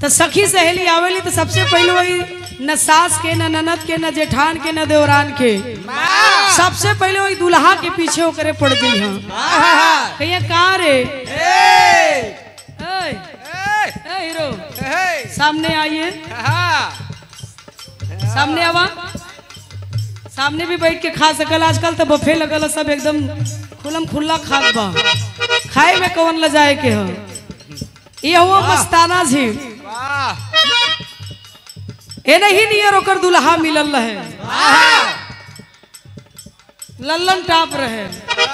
तो सखी सहेली आवेली तो सबसे पहले वही न सास के न ननद के न जेठान के न देवरान के सबसे पहले वही दुल्हा के पीछे ओकरे पड़ गई हाँ कहिया कहाँ रे ए, ए, हीरो सामने आइए सामने आवा सामने भी बैठ के खा सकल आजकल तो बफे लगल है, सब एकदम खुलम खुल्ला खात बा खाए में कौन ल जाए के ह ये हुआ मस्ताना जी ए नहीं नियर ओकर दुल्हा मिलल रहे लल्लन टाप रहे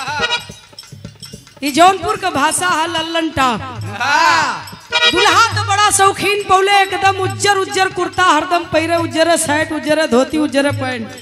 ई जौनपुर का भाषा है लल्लन टाप दुल्हा तो बड़ा शौकीन पौले एकदम उज्जर उज्जर कुर्ता हरदम पहिरे उज्जर शर्ट उज्जर धोती उज्जर पैंट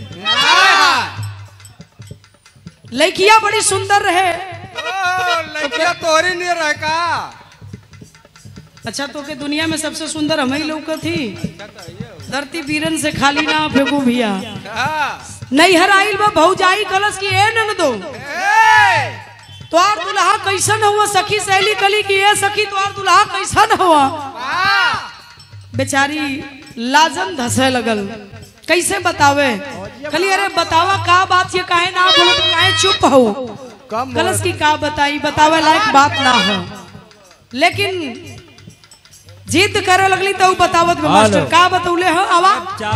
लड़किया बड़ी सुंदर रहे तोरी नहीं रह का अच्छा तो के दुनिया में सबसे सुंदर हम ही लोग थी धरती बीरन से खाली ना फेंकू भैया नैहर आइल बा भौजाई कलश की ए नन दो तोहार दुल्हा कैसन हुआ सखी सहेली कली की ए सखी तोहार दुल्हा कैसन हुआ बेचारी लाजम धसे लगल कैसे बतावे कली अरे बतावा का बात ये काहे ना बोलो तो काहे चुप हो कम कलश की का बताई बतावे लायक बात ना हो लेकिन जिद करे लगली तो ऊ बतावत बा मास्टर का बतौले हो आवा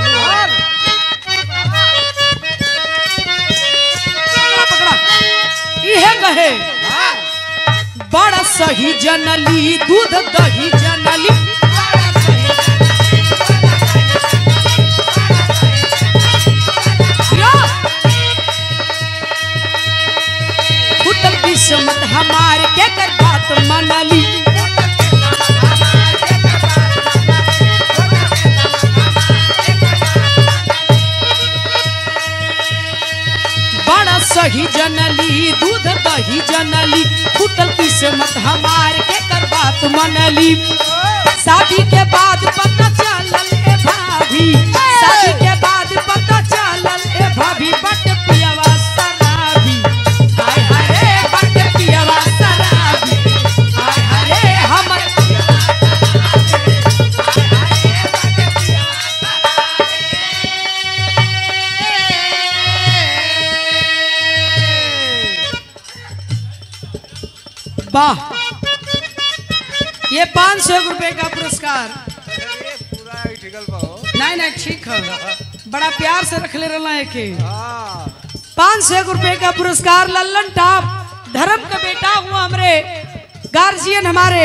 पकड़ा, पकड़ा। इहे कहे बड़ा सही जनली दूध दही जनली या। फुटल किस्मत हमार के कर बात मनली बड़ा सही जनली दूध दही जनली फुटल किस्मत हमार के कर बात मनली शादी के बाद पता चलल ए भाभी शादी के बाद पता चलल ए भाभी बट पियवा शराबी हाय हाय रे बट पियवा शराबी हाय हाय रे हमर वाह ये पाँच सौ रुपए का पुरस्कार पूरा ठिकल पाओ नहीं नहीं ठीक है बड़ा प्यार से रख ले रहा है के हाँ पाँच सौ रुपए का पुरस्कार लल्लन टाप धर्म का बेटा हुआ हमारे गार्जियन हमारे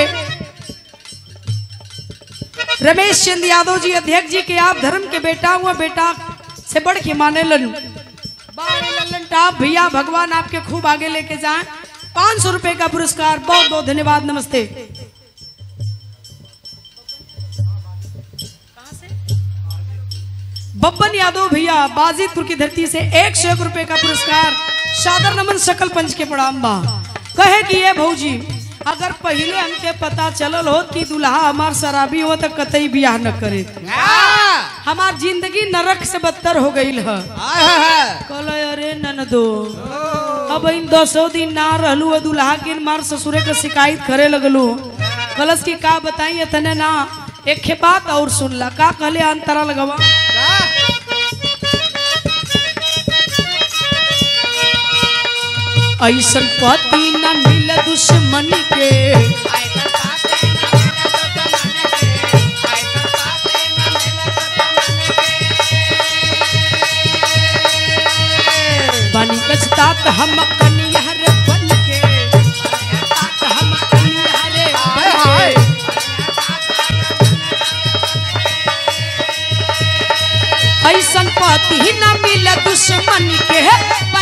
रमेश चंद यादव जी अध्यक्ष जी के आप धर्म के बेटा हुआ बेटा से बढ़ के माने लन बारे लल्लन टाप भैया भगवान आपके खूब आगे लेके जाएं पाँच सौ रुपए का पुरस्कार बहुत बहुत धन्यवाद नमस्ते बब्बन यादव भैया बाजितपुर की धरती से एक सौ एक रुपए का पुरस्कार सादर नमन सकल पंच के प्रणाम बा कहे कि ये भौजी अगर पहले हमके पता चलल हो कि दुल्हा हमार शराबी हो तो कतई बियाह न करे हमार जिंदगी नरक से बदतर हो गई है कल अरे ननदो अब इन दसो दिन ना रहलू है दुल्हा के मार ससुरे के शिकायत करे लगलू कलश की का बताई इतने ना एक खे बात और सुनला का कहले अंतरा लगवा ऐसन पति न मिल दुश्मन के बनी कचतात हम कनियार बन के तात हम कनियार बन के ऐसन पति न मिल दुश्मन के